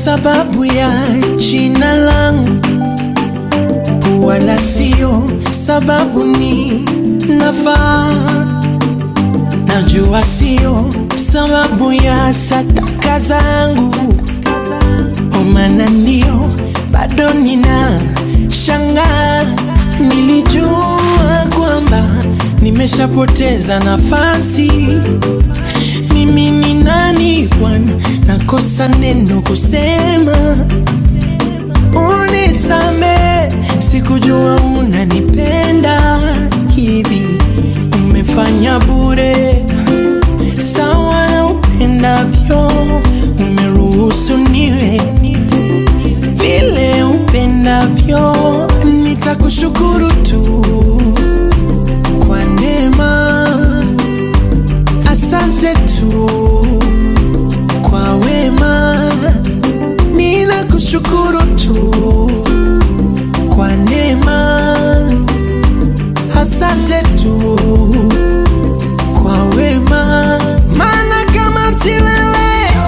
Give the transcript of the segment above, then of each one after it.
sababu ya jina langu, wala sio sababu ni nafaa. Najua sio sababu ya sadaka zangu, omana ndio bado nina shangaa. Nilijua kwamba nimeshapoteza nafasi. Mimi ni nani Bwana, nakosa neno kusema. Unisame, sikujua unanipenda hivi. Umefanya bure sawa na upendavyo, umeruhusu niwe vile upendavyo. Nitakushukuru tu kwa neema, asante tu kwa wema, ninakushukuru tu kwa neema, asante tu kwa wema, maana kama si wewe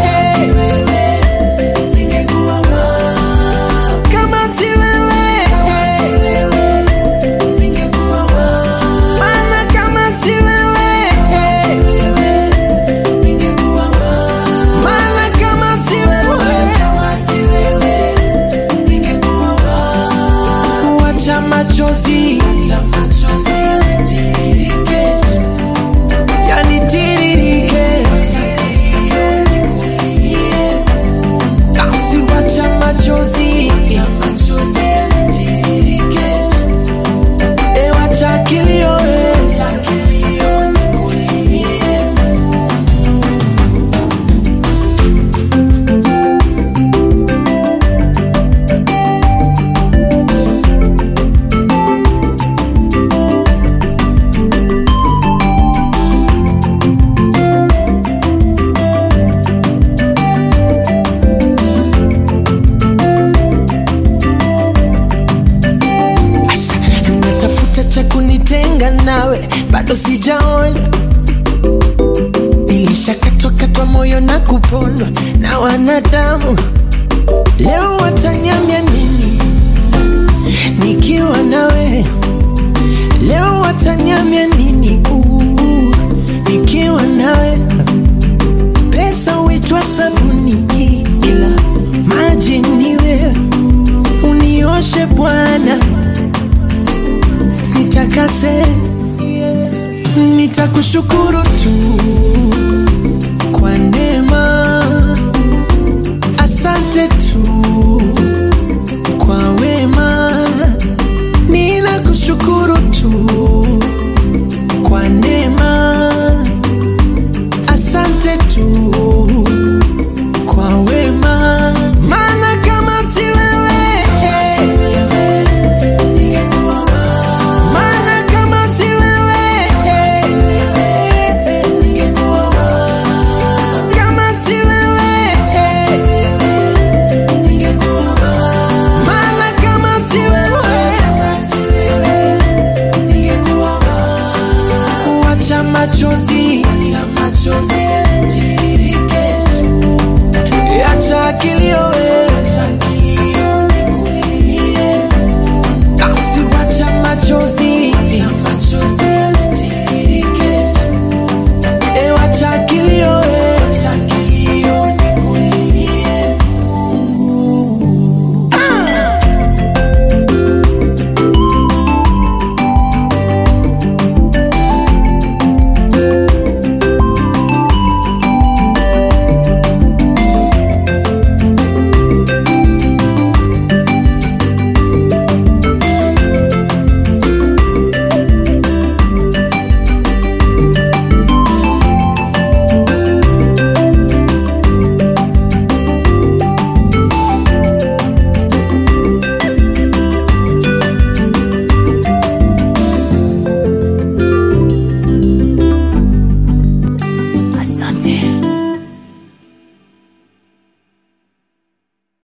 kama si wewe maana kama si wewe maana kama si wewe wacha machozi yanitiririke basi wacha machozi e wacha kilio e. Asha, natafuta cha kunitenga nawe, bado sijaona. Nilishakatwa katwa moyo na kupondwa na wanadamu, leo wataniambia nini nikiwa nawe? Leo wataniambia nini uh, nikiwa nawe? Pesa huitwa sabuni, ila maji ni wewe. Unioshe Bwana, nitakase, nitakushukuru tu kwa neema, asante tu kwa wema, ninakushukuru tu kwa neema, asante tu kwa wema, maana kama si wewe maana kama si wewe kama si wewe maana kama si wewe wacha machozi